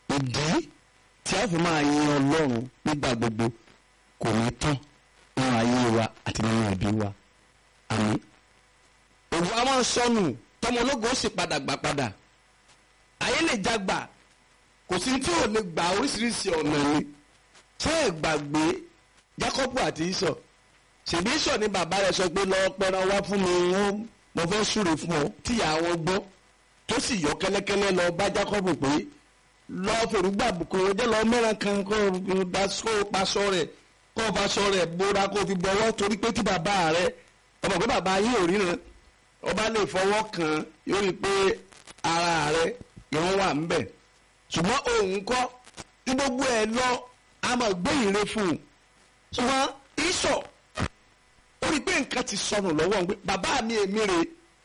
ìdí tí a fi máa yin ọlọ́run nígbà gbogbo kò ní tán nínú ayé wa àti nínú ẹbí wa àmín. òwò a máa sọnù tọmọ ológo ó sì padà gbà padà ayé lè jágbà kò sí tí ò lè gbà oríṣiríṣi ọ̀nà ni ṣé ẹ gbàgbé Jákọ́bù àti Ísọ̀ ṣèbí Ísọ̀ ni bàbá rẹ̀ sọ pé lọ́ọ́ pẹran wá fún mi wọ́n mo fẹ́ súre fún ọ tíyà wọn gbọ́ tó sì yọ kẹ́lẹ́kẹ́lẹ́ lọ bá Jákọ́bù pé lọ fèrúgbà kò jẹ́ lọ mẹ́ran kan kó o paṣọ rẹ̀ kó o faṣọ rẹ̀ bóra kó o fi bọ́wọ́ torí pé tí bàbá rẹ̀ ọmọ pé bàbá yín ò ríran ọba lè fọwọ́ kàn yóò rí i pé ara rẹ̀ ìwọ̀n wà ń bẹ̀ ṣùgbọ́n òun kọ́ tí gbogbo ẹ̀ lọ a máa gbé ìre fún un ṣùgbọ́n Ísọ̀ ó rí i pé nǹkan ti sọnù lọ́wọ́ ń pé bàbá mi èmi rè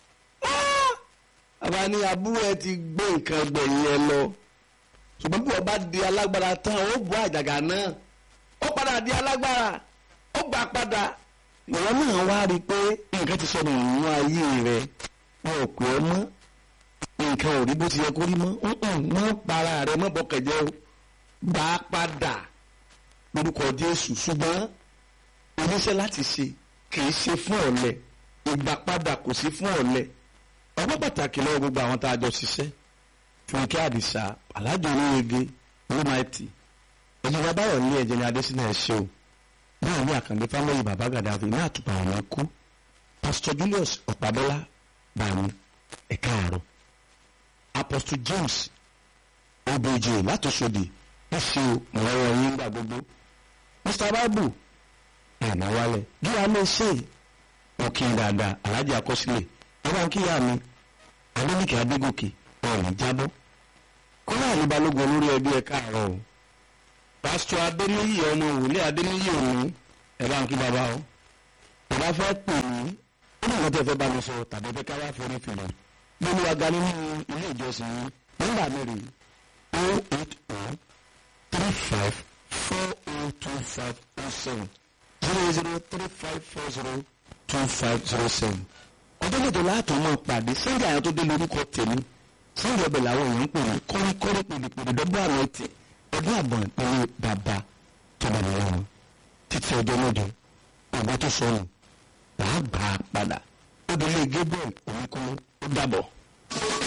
bàbá ní àbúrò ẹ ti gbé nǹkan gbẹ̀yìn ẹ lọ ṣùgbọ́n bí wọ́n bá di alágbára tán ó bọ́ àjàgà náà ó padà di alágbára ó gbà padà ìwọ náà wá rí i pé nǹkan ti sọnù nínú ayé rẹ wọn ò pè ọ́ mọ́ nǹkan ò rí bó ti yẹ kó rí mọ́ mọ́ para rẹ mọ́ bọ́kẹ̀jẹ́ o gbà á padà lórúkọ Jésù ṣùgbọ́n oníṣẹ́ láti ṣe kì í ṣe fún ọ̀lẹ ìgbàpadà kò sí fún ọ̀lẹ ọgbọ́n pàtàkì lọ́wọ́ gbogbo àwọn tá a jọ ṣiṣẹ́ Fúnkẹ́ Àdìsá Alájọ Oníyege olùmọ̀ẹ́tì ẹ̀jẹ̀ báyọ̀ ní ẹ̀jẹ̀ ní Adésínà ẹ̀ṣẹ́ o náà ní Àkàndé fámìlì bàbá Gàdáfì ní àtùpà àwọn kú Pastor Julius Ọ̀pádọ́lá bàmí ẹ̀ka àárọ̀ Apostle James Obeje látòsódì ẹ̀ṣẹ́ o mọ̀ọ́rọ̀ yín gbà gbogbo Mr Bible ẹ̀nà wálẹ̀ bí a lè ṣe ọ̀kìn dáadáa alájì àkọsílẹ̀ ọba ń kíyà mi adéníkè adégòkè ọ̀rọ̀ jábọ́ kọ́lá àlùbalógun olórí ẹbí ẹ káàárọ̀ o pásítọ̀ adéníyì ọmọ wòlé adéníyì òní ẹ bá ń kí bàbá o bàbá fẹ́ pè mí ó ní ìrántí ẹ̀fẹ́ bá mi sọ tàbí ẹ̀fẹ́ ká wá forí fìlà gbẹ́ni wa ga nínú ilé ìjọsìn yìí nígbà mẹ́rin o eight o three five four o two five o seven zero zero three five four zero two five zero seven. ọjọ́ mẹ́jọ láàtọ̀ máa pàdé sẹ́ńdì àyàn tó dé lórúkọ tèmi sẹ́ńdì ọbẹ̀ làwọn èèyàn ń pè ní kọ́ríkọ́rí pèdèpèdè dọ́gbọ́ àmọ́ ẹtì ọdún àbọ̀n pẹ̀lú bàbá tó bá nìyẹn wọn títí ọjọ́ mẹ́jọ ọgbà tó sọnù wàá gbà á padà ó délé Gabriel oníkúnú ó dàbọ̀.